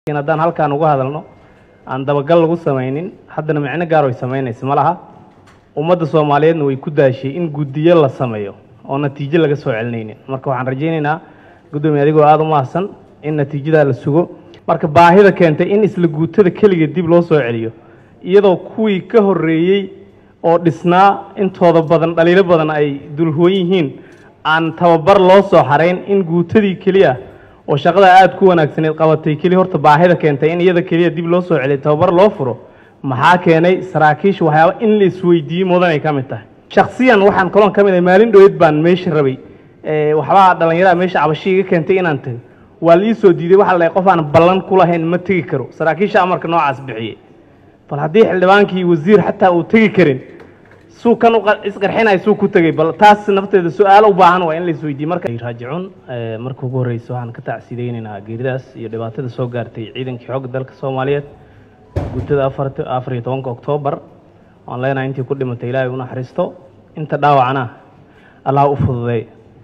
laakiin haddaan halkaan uga hadalno aan dabagal lagu samaynin haddana micno gaar ay samaynaysa ma laha ummadda soomaaliyeedna way ku daashay in guddiyo la sameeyo oo natiijo laga soo celinaynin marka waxaan rajaynaynaa guddoomiye adigoo aada u mahadsan in natiijadaa la sugo marka baahida keentay in isla guutada keligeed dib loo soo celiyo iyadoo kuwii ka horreeyey oo dhisnaa intooda badan dhaliilo badan ay dulhuwan yihiin aan tababar loo soo xarayn in guutadii keliya oo shaqada aada ku wanaagsaneed qabatay keliya horta baahida keentay in iyada keliya dib loo soo celiyo tababar loo furo maxaa keenay saraakiisha waxyaaba in la isweydiiyey mudan ay ka mid tahay shaksiyan waxaan kaloon ka mid ahay maalin dhoweed baan meesha rabay waxbaa dhallinyarada meesha cabasho iga keentay inaan tago waa la ii soo diiday waxaa la dhahay qof aan ballan ku lahayn ma tegi karo saraakiisha amarka noocaas bixiyey bal haddii xildhibaankii wasiir xataa uu tegi karin suu kan isqarxinaya suu ku tegay bal taas nafteeda su-aalo u baahan waa in la isweydiiye marka raajicuun marka ugu horreysa waxaan ka tacsidaynaynaa geeridaas iyo dhibaatada soo gaartay ciidankii xoogga dalka soomaaliyeed guutada afart afar iyo tobanka oktoobar waan leenahay intii ku dhimatay ilaahay u naxariisto inta dhaawacna allah u fududeey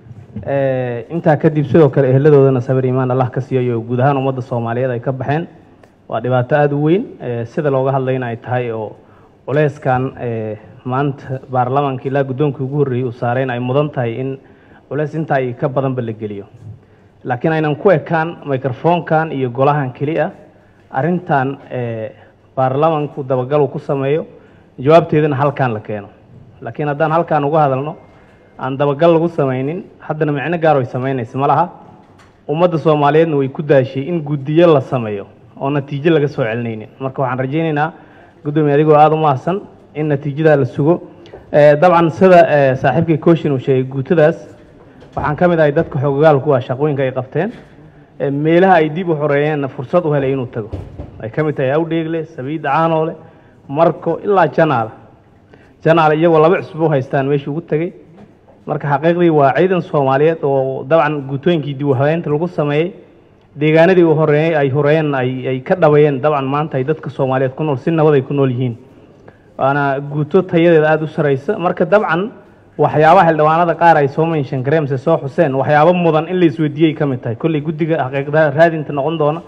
intaa kadib sidoo kale eheladoodana sabir iimaan allah ka siiyayo guud ahaan ummadda soomaaliyeed ay ka baxeen waa dhibaato aada u weyn sida looga hadlayna ay tahay oo culeyskan maanta baarlamaanka ilaa guddoonkii ugu horreeyey uu saarayn ay mudan tahay in culeys intaa ay ka badanba la geliyo laakiin aynan ku ekaan microfonkan iyo golahan keliya arrintan baarlamaanku dabagal uu ku sameeyo jawaabteedana halkaan la keeno laakiin haddaan halkaan uga hadalno aan dabagal lagu samaynin haddana micno gaar ay samaynaysa ma laha ummadda soomaaliyeedna way ku daashay in guddiyo la sameeyo oo natiijo laga soo celinaynin marka waxaan rajaynaynaa guddoomiye adigoo aada u mahadsan in natiijadaa la sugo dabcan sida saaxiibkii kooshin uu sheegay guutadaas waxaan ka mid ahay dadka xoogagaalku ah shaqooyinka ay qabteen meelaha ay dib u xoreeyeenna fursad u helay inuu tago ay ka mid tahay awdheegle sabiida caanoole marko ilaa janaala janaala iyagoo laba cusbo haystaan meeshii ugu tegey marka xaqiiqdii waa ciidan soomaaliyeed oo dabcan guutooyinkii dib u habeynta lagu sameeyey deegaanadii u horeeyey ay horeeyeen ay ka dhabayeen dabcan maanta ay dadka soomaaliyeed ku nool si nabad ay ku nool yihiin waana guuto tayadeeda aada u saraysa marka dabcan waxyaabaha xildhibaanada qaar ay soo menshan gareen mise soo xuseen waxyaabo mudan in la isweydiiyey ka mid tahay kolley guddiga xaqiiqda raadinta noqon doona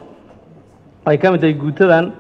ay ka mid tahay guutadan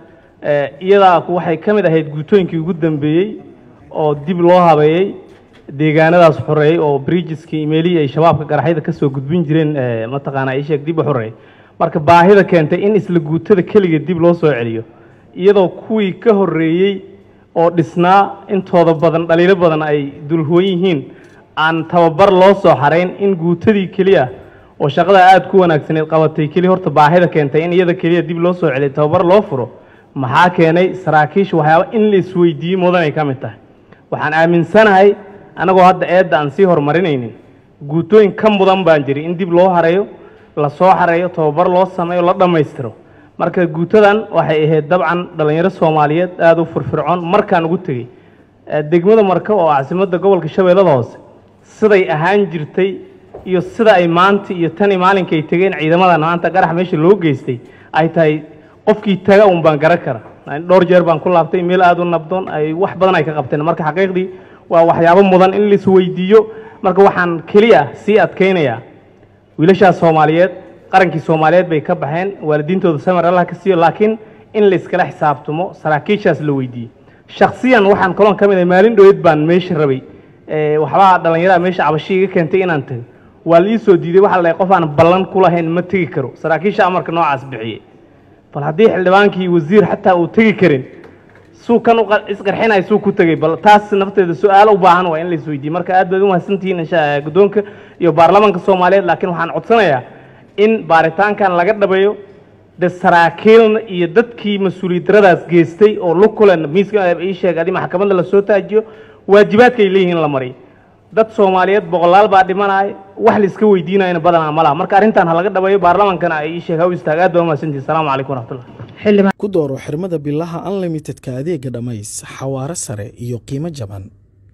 iyadaa waxay ka mid ahayd guutooyinkii ugu dambeeyey oo dib loo habeeyey deegaanadaas xoreeyey oo bridgeskii imeelihii ay shabaabka garaxyada kasoo gudbin jireen mataqaana isheeg dib u xoreeyey marka baahida keentay in isla guutada keligeed dib loo soo celiyo iyadoo kuwii ka horreeyey oo dhisnaa intooda badan dhaliilo badan ay dulhuwan yihiin aan tababar loo soo xarayn in guutadii keliya oo shaqada aada ku wanaagsaneed qabatay keliya horta baahida keentay in iyada keliya dib loo soo celiyo tababar loo furo maxaa keenay saraakiisha waxyaaba in la isweydiiyey mudan ay ka mid tahay waxaan aaminsanahay anagoo hadda eedda aan sii horumarinaynin guutooyin ka mudan baan jiri in dib loo hareeyo la soo xareeyo tababar loo sameeyo la dhammaystiro marka guutadan waxay ahayd dabcan dhallinyaro soomaaliyeed aada u firfircoon markaan ugu tegey degmada marka oo caasimadda gobolka shabeellada hoose siday ahaan jirtay iyo sida ay maanta iyo tani maalinka ay tegeen ciidamadan maanta qarax meesha loo geystay ay tahay qofkii taga un baan garan kara dhowr jeer baan ku laabtay meel aada u nabdoon ay wax badan ay ka qabteen marka xaqiiqdii waa waxyaabo mudan in lais weydiiyo marka waxaan keliya sii adkaynayaa wiilashaas soomaaliyeed qarankii soomaaliyeed bay ka baxeen waalidiintooda samar allah ka siiyo laakiin in la iskala xisaabtamo saraakiishaas la weydiiyey shaksiyan waxaan kaloon ka mid ahay maalin dhoweed baan meesha rabay waxbaa dhallinyarada meesha cabasho iga keentay inaan tago waa la ii soo diiday waxaa la dhahay qof aan ballan ku lahayn ma tegi karo saraakiisha amarka noocaas bixiyey bal haddii xildhibaankii wasiir xataa uu tegi karin suu kan isqarxinaya suu ku tegay bal taas nafteeda su-aalo u baahan waa in la isweydiiye marka aad baad u mahadsantihiin insha guddoonka iyo baarlamaanka soomaaliyeed laakiin waxaan codsanayaa in baaritaankan laga dhabeeyo de saraakiilna iyo dadkii mas-uuliyad daradaas geystay oo lukulen miiska ii sheeg adi maxkamadda lasoo taajiyo waajibaadka ay leeyihiin la mariyo dad soomaaliyeed boqolaal baa dhimanaya wax la iska weydiinayana badanaa ma laha marka arrintan ha laga dhabeeyo baarlamaankana ay ii sheeg ha u istaag aad baa u mahadsantihin asalaamu calaykum waraxmatullah ku dooro xirmada bilaha unlimitedka adeega dhammays xawaaro sare iyo qiimo jaban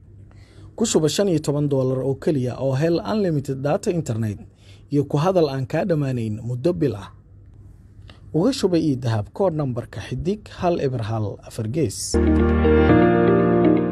ku shuba shan iyo toban doolar oo keliya oo hel unlimited data internet iyo ku hadal aan kaa dhammaanayn muddo bil ah uga shuba io dahab koodh nambarka xidig hal eber hal afar gees